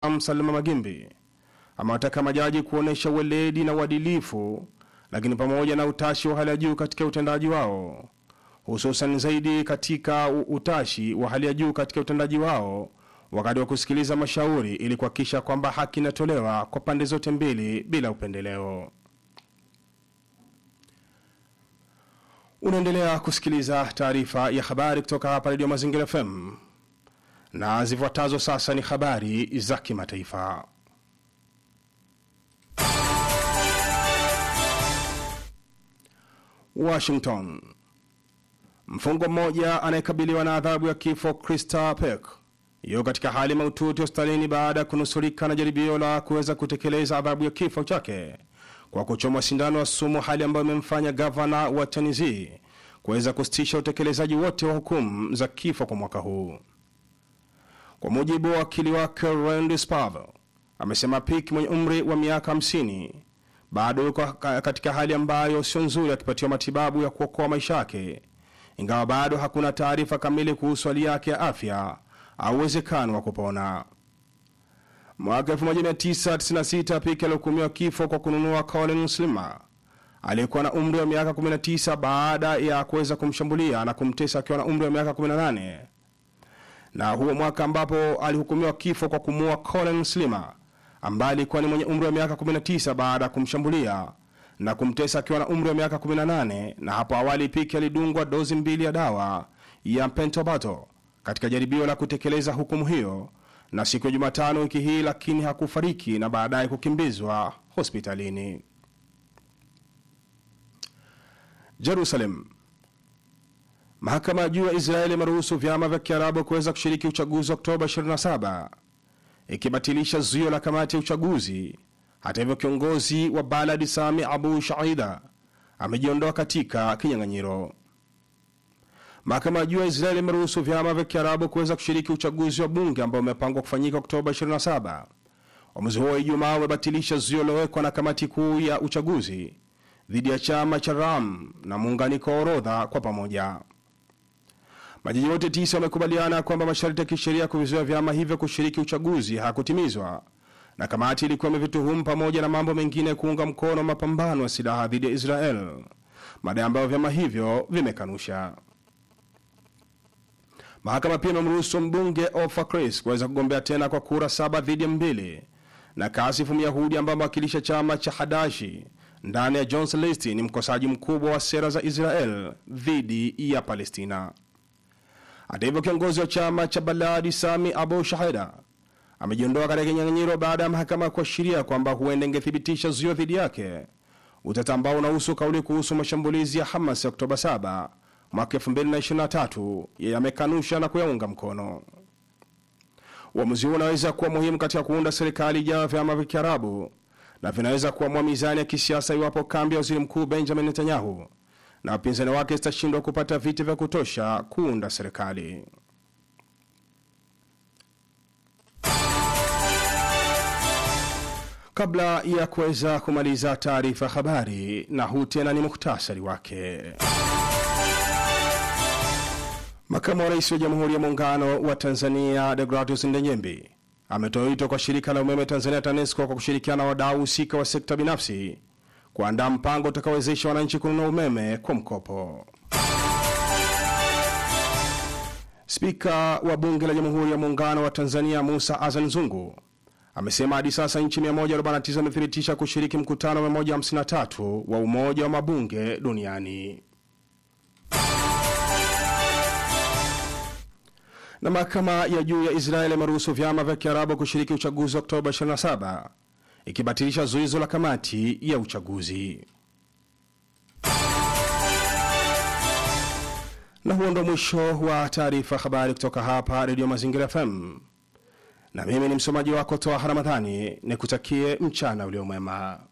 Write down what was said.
Salama Magimbi amewataka majaji kuonyesha weledi na uadilifu, lakini pamoja na utashi wa hali ya juu katika utendaji wao, hususan zaidi katika u- utashi wa hali ya juu katika utendaji wao wakati wa kusikiliza mashauri ili kuhakikisha kwamba haki inatolewa kwa pande zote mbili bila upendeleo. Unaendelea kusikiliza taarifa ya habari kutoka hapa Redio Mazingira FM na zifuatazo sasa ni habari za kimataifa. Washington. Mfungwa mmoja anayekabiliwa na adhabu ya kifo Krista Peck yuko katika hali mahututi hospitalini baada ya kunusurika na jaribio la kuweza kutekeleza adhabu ya kifo chake kwa kuchomwa sindano ya sumu, hali ambayo imemfanya gavana wa Tennessee kuweza kusitisha utekelezaji wote wa hukumu za kifo kwa mwaka huu. Kwa mujibu wa wakili wake Randy Spavel, amesema Peck mwenye umri wa miaka 50 bado yuko ka- katika hali ambayo sio nzuri akipatiwa matibabu ya kuokoa maisha yake, ingawa bado hakuna taarifa kamili kuhusu hali yake ya afya au uwezekano wa kupona. Mwaka 1996 Peck alihukumiwa kifo kwa kununua Colin Slimer aliyekuwa na umri wa miaka 19 baada ya kuweza kumshambulia na kumtesa akiwa na umri wa miaka 18 na huo mwaka ambapo alihukumiwa kifo kwa kumuua Colin Slimer ambaye alikuwa ni mwenye umri wa miaka 19 baada ya kumshambulia na kumtesa akiwa na umri wa miaka 18. Na hapo awali Peck alidungwa dozi mbili ya dawa ya pentobarbital katika jaribio la kutekeleza hukumu hiyo na siku ya Jumatano wiki hii, lakini hakufariki na baadaye kukimbizwa hospitalini. Jerusalem. Mahakama ya juu ya Israeli imeruhusu vyama vya Kiarabu kuweza kushiriki uchaguzi wa Oktoba 27 ikibatilisha zuio la kamati ya uchaguzi. Hata hivyo, kiongozi wa Balad Sami Abu Shaida amejiondoa katika kinyang'anyiro. Mahakama ya juu ya Israeli imeruhusu vyama vya Kiarabu kuweza kushiriki uchaguzi wa bunge ambao umepangwa kufanyika Oktoba 27. Uamuzi huo wa Ijumaa umebatilisha zuio lilowekwa na kamati kuu ya uchaguzi dhidi ya chama cha Ram na muunganiko wa orodha kwa pamoja. Majaji wote tisa wamekubaliana kwamba masharti ya kisheria kuvizuia vyama hivyo kushiriki uchaguzi hakutimizwa, na kamati ilikuwa imevituhumu pamoja na mambo mengine kuunga mkono mapambano ya silaha dhidi ya Israel, madai ambayo vyama hivyo vimekanusha. Mahakama pia imemruhusu mbunge Ofer Chris kuweza kugombea tena kwa kura saba dhidi ya mbili, na Kasif Myahudi ambaye amewakilisha chama cha Hadashi ndani ya Johnson List ni mkosaji mkubwa wa sera za Israel dhidi ya Palestina. Hata hivyo kiongozi wa chama cha Baladi Sami Abu Shahida amejiondoa katika kinyang'anyiro baada ya mahakama kuashiria kwamba huenda ingethibitisha zuio dhidi yake, utata ambao unahusu kauli kuhusu mashambulizi ya Hamas ya Oktoba 7 mwaka 2023 yeye amekanusha na kuyaunga mkono. Uamuzi huu unaweza kuwa muhimu katika kuunda serikali ijayo ya vyama vya Kiarabu na vinaweza kuamua mizani ya kisiasa iwapo kambi ya waziri mkuu Benjamin Netanyahu na wapinzani wake zitashindwa kupata viti vya kutosha kuunda serikali. Kabla ya kuweza kumaliza taarifa ya habari, na huu tena ni muhtasari wake. Makamu wa rais wa Jamhuri ya Muungano wa Tanzania Deogratius Ndenyembi ametoa wito kwa shirika la umeme Tanzania TANESCO kwa kushirikiana na wadau husika wa sekta binafsi kuandaa mpango utakaowezesha wananchi kununua umeme kwa mkopo. Spika wa Bunge la Jamhuri ya Muungano wa Tanzania Musa Azan Zungu amesema hadi sasa nchi 149 zimethibitisha kushiriki mkutano wa 153 wa Umoja wa Mabunge duniani. Na mahakama ya juu ya Israeli imeruhusu vyama vya Kiarabu kushiriki uchaguzi wa Oktoba 27 ikibatilisha zuizo la kamati ya uchaguzi. Na huo ndo mwisho wa taarifa habari kutoka hapa Redio Mazingira FM, na mimi ni msomaji wako Toa Ramadhani, nikutakie mchana uliomwema.